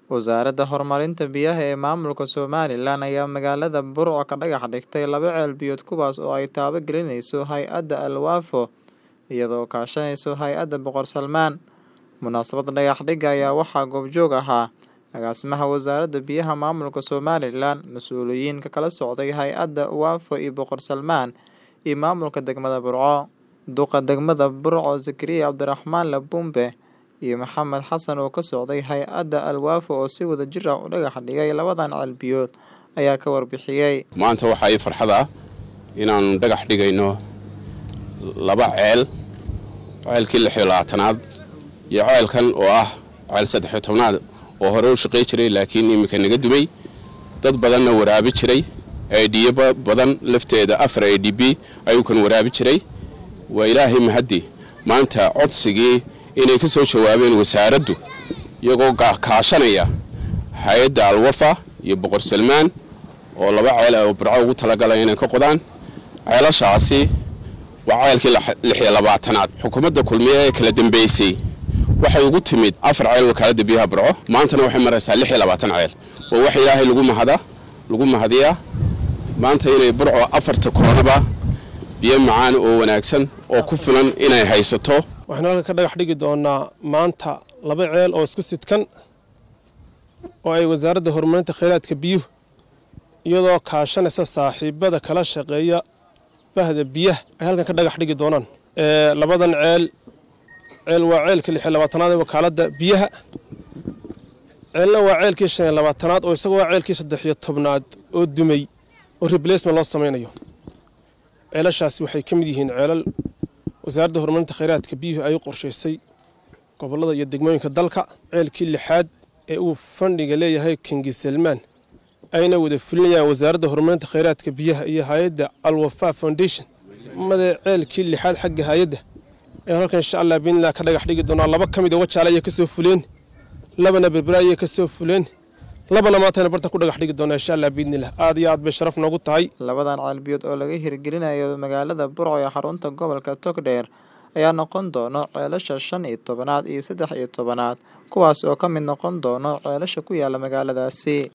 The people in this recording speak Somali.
Wasaaradda Horumarinta Biyaha ee Maamulka Somalilan ayaa magaalada Burco ka dhagax dhigtay laba ceel biyood kuwaas oo ay taabagelinayso hay'adda Al-Wafa iyadoo kaashanaysa hay'adda Boqor Salmaan. Munaasabadda dhagax dhigga ayaa waxaa goobjoog ahaa agaasimaha Wasaaradda Biyaha Maamulka Somalilan, mas'uuliyiin ka kala socday hay'adda Wafa iyo Boqor Salmaan, iyo maamulka degmada Burco. Duqa degmada Burco Zakariya Cabdiraxmaan Labumbe iyo Maxamed Xasan oo ka socday hay'adda Al-Wafa oo si wadajir ah u dhagax dhigay labadan ceel biyood ayaa ka warbixiyay. maanta waxaa ii farxad ah inaannu dhagax dhigayno laba ceel ceelkii lix iyo labaatanaad iyo ceelkan oo ah ceel saddex iyo tobnaad oo hore u shaqay jiray laakiin iminka naga dumay dad badanna waraabi jiray aidhiyo badan lafteeda afar a d b ayuu kan waraabi jiray waa ilaahay mahaddi maanta codsigii inay ka soo jawaabeen wasaaraddu iyagoo kaashanaya hay-adda alwafa iyo boqor salmaan oo laba ceel oo burco ugu talagalay inay ka qodaan ceelashaasi waa ceelkii lix iyo labaatanaad xukuumadda kulmiye ee kala dambeysay waxay ugu timid afar ceel wakaaladda biyaha burco maantana waxay maraysaa lix iyo labaatan ceel waa wax ilaahay lagu mahada lagu mahadiyaa maanta inay burco afarta koronaba biyo macaan oo wanaagsan oo ku filan inay haysato waxaynu halkan ka dhagax dhigi doonaa maanta laba ceel oo isku sidkan oo ay wasaaradda horumarinta kheyraadka biyuhu iyadoo kaashanaysa saaxiibada kala shaqeeya bahda biyaha ay halkan ka dhagax dhigi doonaan labadan ceel ceel waa ceelkii lix iyo labaatanaad ee wakaaladda biyaha ceelna waa ceelkii shan iyo labaatanaad oo isaga waa ceelkii saddex iyo tobnaad oo dumay oo replacement loo samaynayo ceelashaasi waxay ka mid yihiin ceelal wasaaradda horumarinta kheyraadka biyuhu ay u qorshaysay gobollada iyo degmooyinka dalka ceelkii lixaad ee uu fandhiga leeyahay kingi salmaan ayna wada fulinayaan wasaaradda horumarinta kheyraadka biyaha iyo hay-adda alwafa foundation made ceelkii lixaad xagga hay-adda ayaan halkan insha allah biidnillah ka dhagax dhigi doonaa laba ka mid a wajaale ayay ka soo fuleen labana berbera ayay ka soo fuleen labana maantayna bartan ku dhagax dhigi doonaa insha allah biidnillah aad iyo aad bay sharaf noogu tahay labadan ceel biyood oo laga hirgelinayo magaalada Burco ee xarunta gobolka Togdheer ayaa noqon doona ceelasha shan iyo tobanaad iyo saddex iyo tobanaad kuwaas oo ka mid noqon doona ceelasha ku yaala magaaladaasi